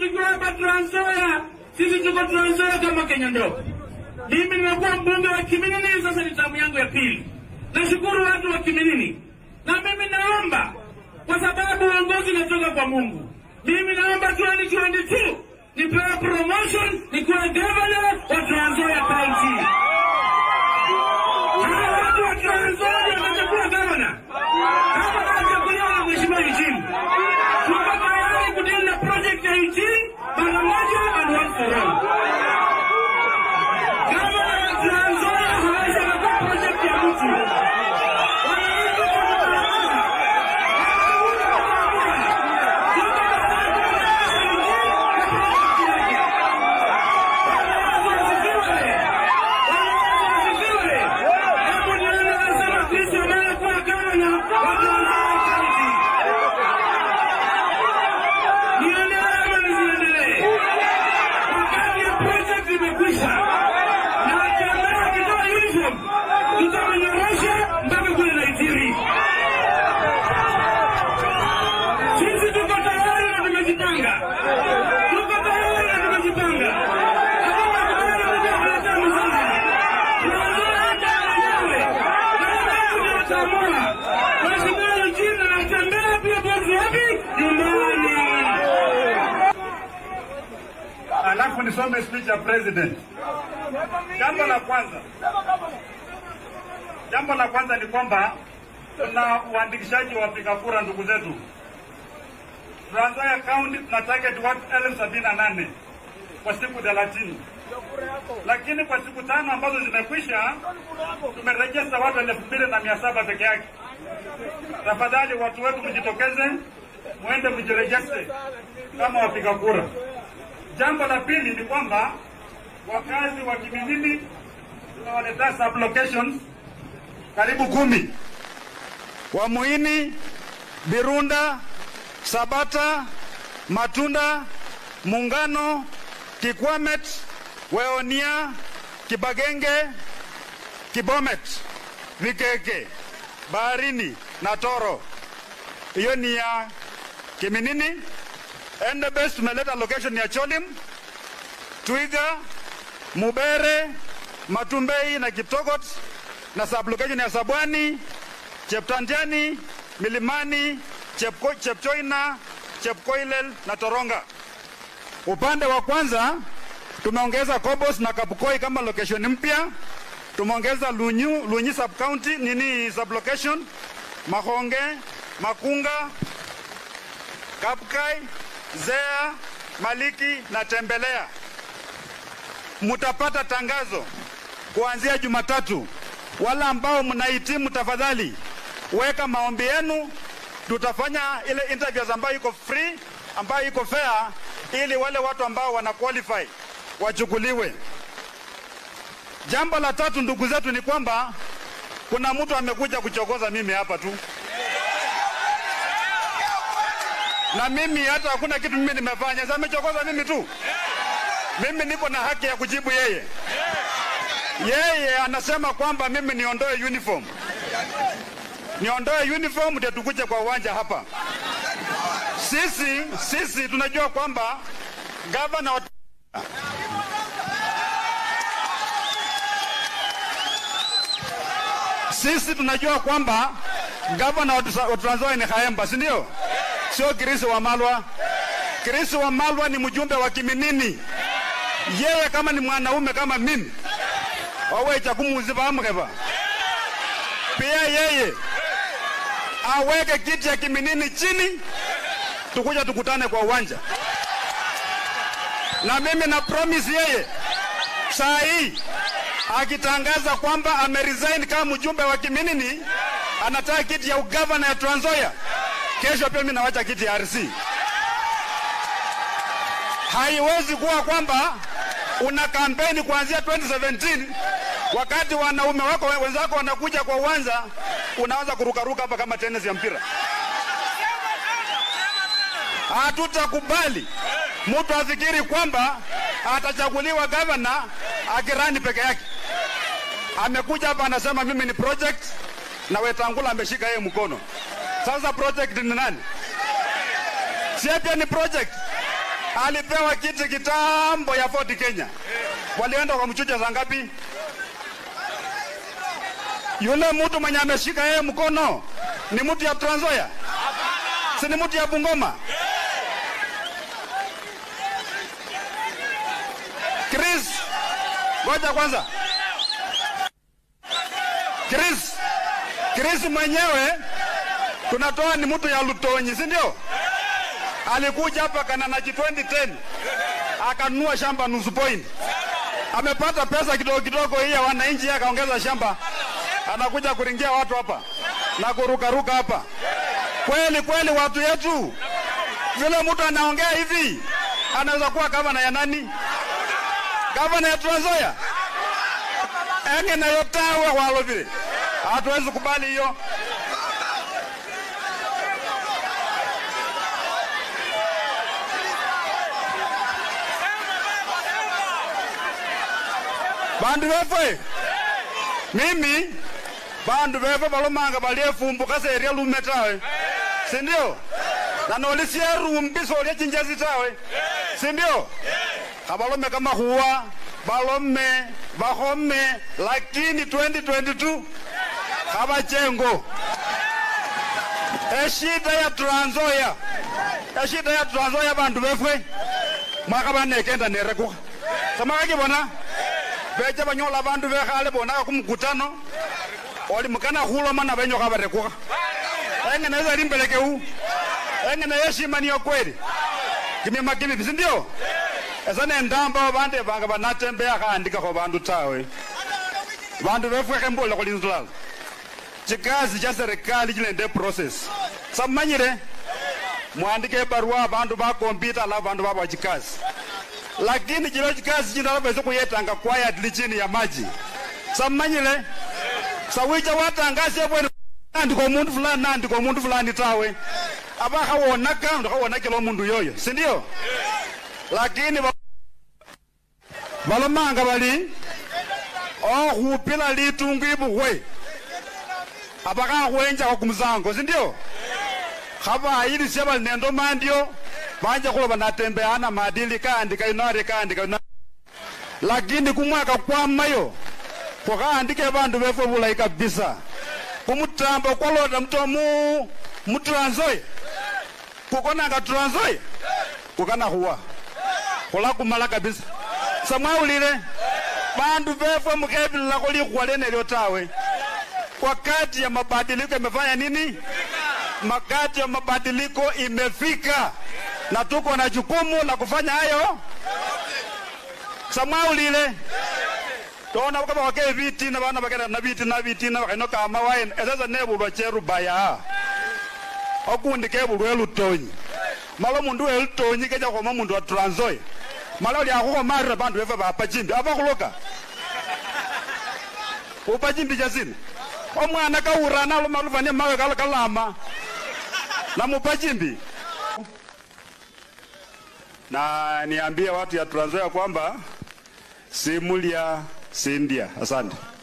tukiwa hapa Trans Nzoia, sisi tuko Trans Nzoia kama Kenya ndogo. Mimi nimekuwa mbunge wa Kiminini, sasa ni tamu yangu ya pili. Nashukuru watu wa Kiminini, na mimi naomba, kwa sababu uongozi unatoka kwa Mungu, mimi naomba 2022 nipewe promotion nikuwe governor wa Trans Nzoia County. Hawa watu wa Trans Nzoia watakuwa governor kama watachaguliwa na mheshimiwa Eugene. Tuko tayari kudili na project ya Eugene mara moja and once for all. Kama Trans Nzoia hawezi kuwa project ya mtu mpaka kule Nigeria. Sisi tuko tayari na tumejipanga, tuko tayari na tumejipanga. Hakuna kubali kuja kuleta mzuri. Tunajua hata wenyewe na wenyewe wataamua. Mheshimiwa Eugene anatembea pia bosi wapi? Nyumbani. Alafu nisome speech ya president. Jambo la kwanza, jambo la kwanza ni kwamba tuna uandikishaji wa wapiga kura ndugu zetu. Trans Nzoia County tuna target watu elfu sabini na nane kwa siku thelathini, lakini kwa siku tano ambazo zimekwisha tumerejesta watu elfu mbili na mia saba peke yake. Tafadhali watu wetu mjitokeze, mwende mjirejeste kama wapiga kura. Jambo la pili ni kwamba wakazi wa Kiminini tunawaletea sublocations karibu kumi Wamuini, Birunda, Sabata, Matunda, Muungano, Kikwamet, Weonia, Kibagenge, Kibomet, Vikeke, Baharini na Toro. Hiyo ni ya Kiminini. Endebess tumeleta location ya Cholim, Twiga, Mubere, Matumbei na Kiptogot na sublocation ya Sabwani, Cheptanjani, Milimani, Chepko, Chepchoina, Chepkoilel na Toronga. Upande wa kwanza tumeongeza Kobos na Kapukoi kama location mpya. Tumeongeza Lunyu, Lunyi sub county nini sublocation, Mahonge, Makunga, Kapkai, Zea, Maliki na Tembelea. Mutapata tangazo kuanzia Jumatatu. Wala ambao mnahitimu, tafadhali weka maombi yenu. Tutafanya ile interviews ambayo iko free, ambayo iko fair, ili wale watu ambao wana qualify wachukuliwe. Jambo la tatu, ndugu zetu, ni kwamba kuna mtu amekuja kuchokoza mimi hapa tu na mimi hata hakuna kitu mimi nimefanya, sasa amechokoza mimi tu. Mimi niko na haki ya kujibu yeye. Yeye anasema kwamba mimi niondoe uniform, niondoe uniform ndio tukuje kwa uwanja hapa. Sisi sisi tunajua kwamba gavana wa sisi tunajua kwamba gavana wa Trans Nzoia ni Khaemba, si ndio? Sio Kirisi wa Malwa. Kirisi wa Malwa ni mjumbe wa Kiminini. Yeye kama ni mwanaume kama mimi wawecha kumuziba amkeba pia yeye aweke kiti ya Kiminini chini, tukuja tukutane kwa uwanja, na mimi na promise yeye saa hii akitangaza kwamba ameresign kama mjumbe wa Kiminini, anataka kiti ya ugavana ya Trans Nzoia, kesho pia mimi nawacha kiti ya RC. Haiwezi kuwa kwamba una kampeni kuanzia 2017 wakati wanaume wako wenzako wanakuja kwa uwanja, unaanza kurukaruka hapa kama tennis ya mpira. Hatutakubali mtu afikiri kwamba atachaguliwa gavana akirani peke yake. Amekuja hapa anasema mimi ni project na Wetangula ameshika yeye mkono. Sasa project ni nani? Si pia ni project. alipewa kiti kitambo ya Ford Kenya, walienda wakamchuja saa ngapi? Yule mtu mwenye ameshika yeye mkono ni mtu ya Trans Nzoia, si ni mtu ya Bungoma? Chris, ngoja kwanza. Chris, Chris mwenyewe tunatoa ni mtu ya Lutonyi, si ndio? Alikuja hapa Kananachi 2010 akanunua shamba nusu point, amepata pesa kidogo kidogo hii ya wananchi, akaongeza shamba, anakuja kuringia watu hapa na kurukaruka hapa. Kweli kweli, watu yetu, vile mtu anaongea hivi anaweza kuwa gavana ya nani? Gavana ya Trans Nzoia enge nayo tawe walo vile, hatuwezi kubali hiyo. bandu befwe mimi bandu befwe balomanga baliefumbuka seria lume tawe sindio na nolisia rumbi solia chinjezi tawe sindio kabalome kama huwa balome bahome lakini 2022 kabachengo eshida ya Trans Nzoia eshida ya Trans Nzoia bandu befwe mwaka banekenda nerekuka samakakibona beja banyola bandu bekhale bonaka kumukutano oli mukana khuloma na benyoka barekuka engene eza limbelekeu engene yeshimaniyo kweli kimima kimipi sindio esa nendamba bande banga banatembea khandikakho bandu tawe bandu befwekhe mbolela khulinzulala chikazi cha serikali chilende process samanyire mwandike ebarua bandu bakompita alafu bandu babwa chikazi lakini chilo chikazi chino alabweze kuyetanga quietly chini ya maji samanyile sawicha watangasia bwene andika omundu fulani nandika omundu fulani tawe aba khawonaka ndikhawonakela omundu yoyo sindio lakini ba- balomanga bali okhupila litungu ibukhwe aba khakhwenjakho kumusango sindio khabayilisya bali nendo mandio banje khuloba natembeana madili kaandika inari kaandika inari lakini kumwaka kwamayo khukhaandike bandu befwe bulayi kabisa kumutambo kwalota mutomu mu Trans Nzoia kukonanga Trans Nzoia kukana khuwa khulakumala kabisa samwaulile bandu befwe mukhebililakho likhuwa lenelyo tawe wakati ya mabadiliko imefanya nini wakati ya mabadiliko imefika na tuko na jukumu la kufanya hayo samwaulile tona kaba wake bitina bana bakena na bitina bitina bakeno kama wain esasa nebulwa cherubaya okundi kebulwa elutonyi malo mundu elutonyi keja khoma mundu wa Trans Nzoia malo lyakhukhomara bandu befe bapa chimbi abakhuloka upa chimbi chasina omwana kaurana lumalufania mawe kala kalama namupa chimbi na niambie watu ya Trans Nzoia kwamba simulya sindia. Asante.